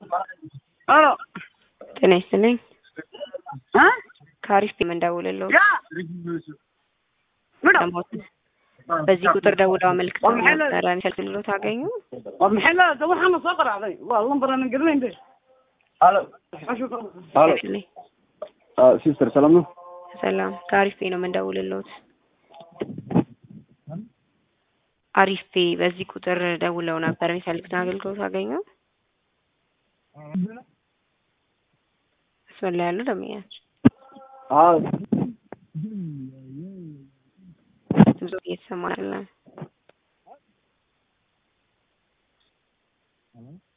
አሎ ጤና ይስጥልኝ። እ ከአሪፍ የምንደውልለው ያ ምነው ለሞት በዚህ ቁጥር ደውለው አመልክተው ነበረ የሚፈልግሎት አገኙ? والمحل هذا وحنا صقر علي والله برا نقول لين ده ሄሎ ሄሎ ይስጥልኝ። ሲስተር ሰላም ነው? ሰላም ከአሪፍ ነው የምንደውልሎት። አሪፍ በዚህ ቁጥር ደውለው ነበር የሚፈልጉትን አገልግሎት አገኙ? መስመር ላይ ያሉ ደንበኛች አዎ ድምፁ እየተሰማ አይደለም።